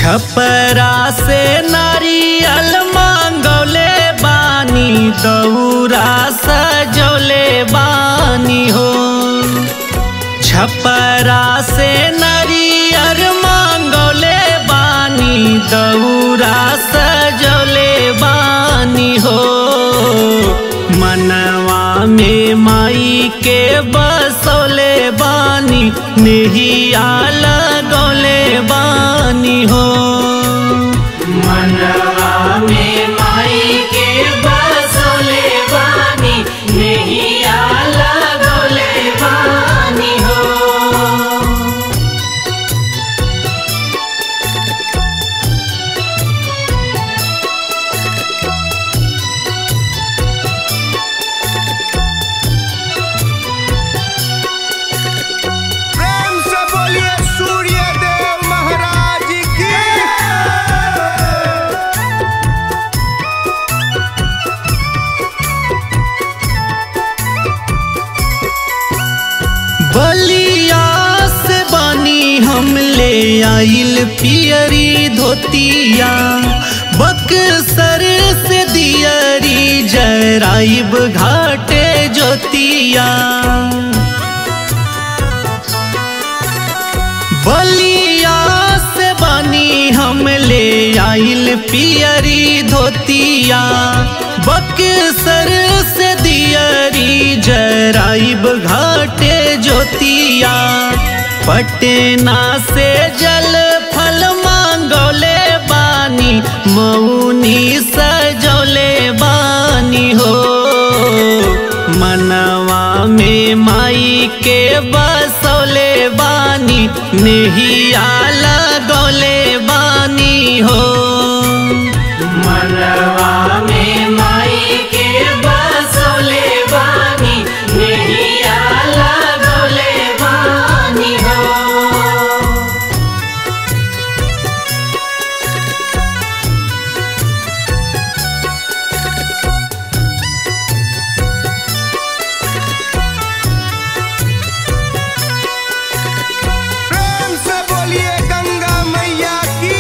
छपरा से नारियल मांगौले बानी दौरा सजौले बानी हो छपरा से नारियल मांगौले बानी दौरा सजौले बानी हो मनवा में माई के बसौले बानी नेहिया लगौले बानी हो मनवा में माई के बसोले बानी नैया लगोले बानी हो प्रेम से बोलिए सूर्य देव महाराज की बलिया से बानी हम ले आइल पियरी धोतिया बक्सर से दियरी जराइब घाटे जोतिया बलिया से बानी हम ले आइल पियरी धोतिया बक्सर से दियरी जराइब घाटे जोतिया पटना से जल फल मांगोले बानी मौनी सजौले बानी हो मनवा में माई के बसौले बानी नेहिया लगौले बानी हो मनवा में माई के बसोले बानी नैया लगोले बानी हो प्रेम से बोलिए गंगा मैया की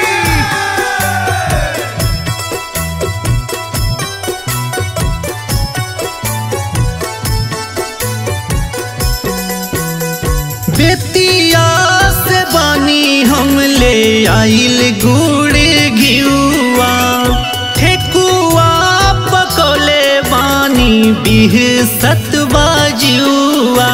बेतिया से बानी हम ले आइल गुड़ घिउआ ठेकुआ पकौले बानी बिह सतबाजुआ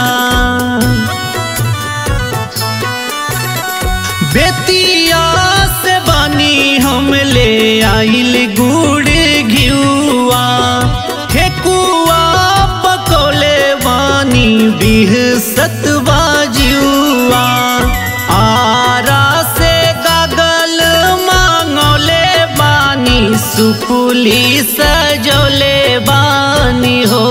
बेतिया से बानी हम ले आइल गुड़ घिउआ ठेकुआ पकौले बानी बिह सतबाजुआ आरा से गागल मांगौले बानी सुपुली सजौले बानी हो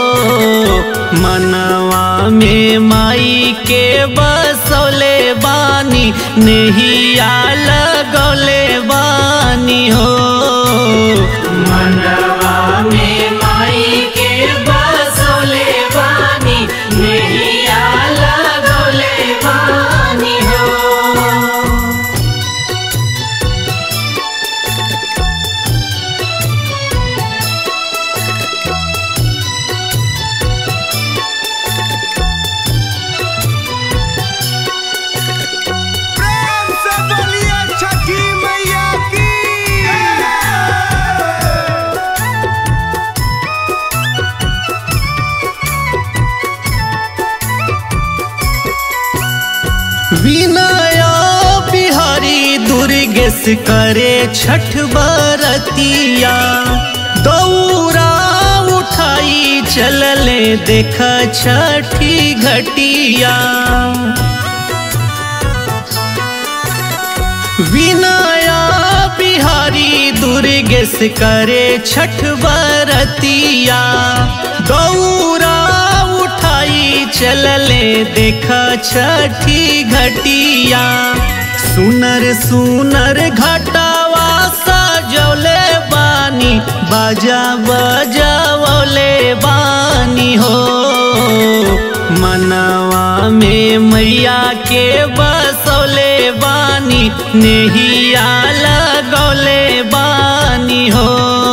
मनवा में माई के बसौले बानी नेहिया लगौले बानी हो मनवा में माई के बसोले बानी नैया लगोले बानी हो प्रेम से बोलिए छठी मैया की विनया बिहारी दुर्गेश करे छठ बरतिया दौरा उठाई चलले देख छठी घटिया विनया बिहारी दुर्गेश करे छठ बरतिया गौरा उठाई चलले देख छठी घटिया सुनर सुनर घटावा सजौले बानी बानी बाजा बजावले बानी हो मनवा में मैया के बसौले बानी नेहिया लगौले बानी हो